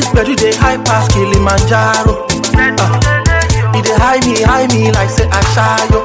gbedu dey high pass Kilimanjaro. Uh, e dey high me, high me like say Ashayo.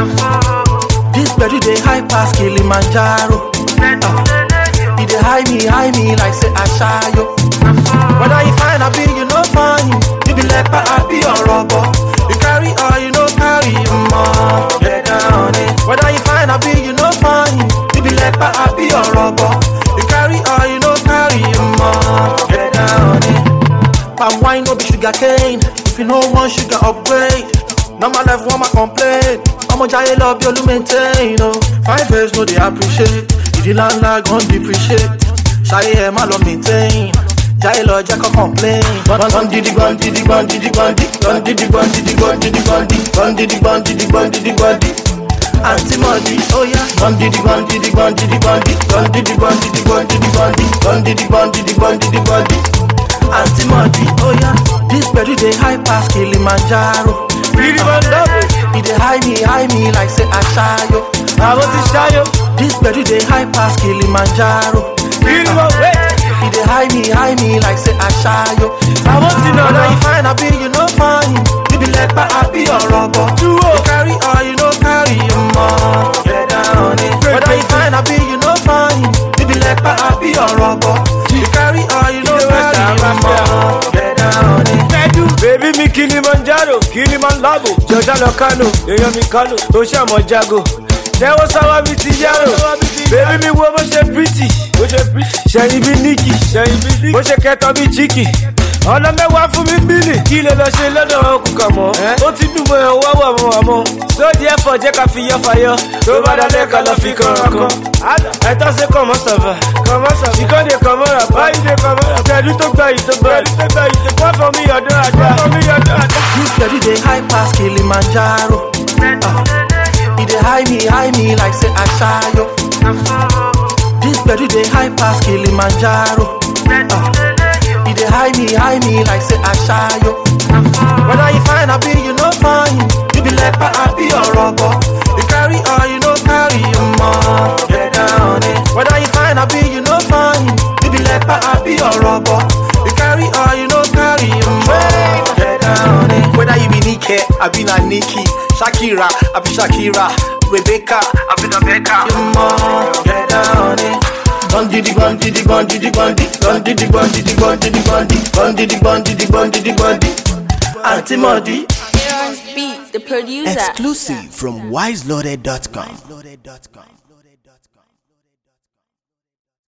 This gbedu dey high pass Kilimanjaro. Uh, e dey high me, high me like say Ashayo. Whether you find a bill, you no fine. You be like I be your rubber. You carry or you no carry more. Get down it. Whether you find a bill, you no fine. You be like I be your rubber. You carry or you no carry more. Get down it. Palm wine no be sugar cane. If you no want sugar upgrade. Normal life want my complain. I'ma giant love you to maintain. Oh, five years no they appreciate. If the landlord gon' depreciate. Shy ẹ má lọ maintain. Jai lọ jẹ́ kọ́ complain. Gbọ́n didi gbọ́n didi gbọ́n didi gbọ́n di. Gbọ́n didi gbọ́n didi gbọ́n didi gbọ́n di. Gbọ́n didi gbọ́n didi gbọ́n didi gbọ́n di. Àǹtí Mọ̀dí, ó yá. Gbọ́n didi gbọ́n didi gbọ́n didi gbọ́n di. Gbọ́n didi gbọ́n didi gbọ́n didi gbọ́n di. Gbọ́n didi gbọ́n didi gbọ́n didi gbọ́n di. Àǹtí Mọ̀dí, ó yá. This gbedu dey high pass Kilimanjaro. Bírí máa ń dábò, E dey high me, high me like say Aṣayo. àwọn ti ṣáyó. This gbedu dey high pass Kilimanjaro. Bírí máa wẹ̀, E dey high me, high me like say Aṣayo. àwọn ti nà Whether náà. you find a bill, you no fine. You be like I be your rubber. Dúró. You carry or you no carry more. Get down it. Whether you find a bill, you no fine. You be like I be your rubber. You carry or you no You know what's carry that, more. Get down it. Pẹ̀dú. Bèbí mi Kilimanjaro, Kilimanjaro. Jọjá lọ Kano, èèyàn mi Kano, tó ṣàmọ̀ jago. Tẹ́wọ́ sáwá mi ti yárò. Bèbí mi wo bó ṣe pretty. Bó ṣe pretty. Ṣẹ̀yìn bí Níkì. Ṣẹ̀yìn bí Níkì. Bó ṣe kẹtọ bí Chiki. Ọ̀nà mẹ́wàá fún mi bílì. Kí lè lọ ṣe lọ́dọ̀ ọkùn kàn mọ́. Ó ti dùn mọ́ ẹ̀ wá wà mọ́ àmọ́. Sóòdì ẹ̀fọ́ jẹ́ ká fi yọ fàyọ. Tó bá dalẹ̀ ká lọ fi kànràn kan. Ẹ̀tọ́ ṣe kọ̀ mọ́ sọ̀fà. Kọ̀ mọ́ sọ̀fà. Ìkọ́dé kọ̀ mọ́ rà. Báyìí dé kọ̀ mọ́ rà. Pẹ̀lú tó gbà yìí tó gbà yìí. Wọ́n fọ mí ọdún àdá. Wọ́n fọ mí ọdún àdá. This gbedu dey high pass Kilimanjaro. Uh, e dey high me, high me like say Aṣayo. This gbedu dey high pass Kilimanjaro. Uh, e dey high me, high me like say Aṣayo. Whether you find a bill, you no fine. You be like I be your rubber. You carry or you no carry more. Get down it. Whether you find a bill, you no fine. You be like I be your rubber. You carry or you no carry more. Get down it. Whether you be Nike, I be na Nikki, Shakira, I be Shakira, Rebecca, I be Rebecca. You more. Get down it. Gun diddy gun diddy gun diddy gun diddy gun diddy gun diddy gun diddy gun diddy gun diddy gun diddy gun diddy gun diddy. Auntie Modi. Aaron's Beat, the producer. Exclusive from wiseloaded.com.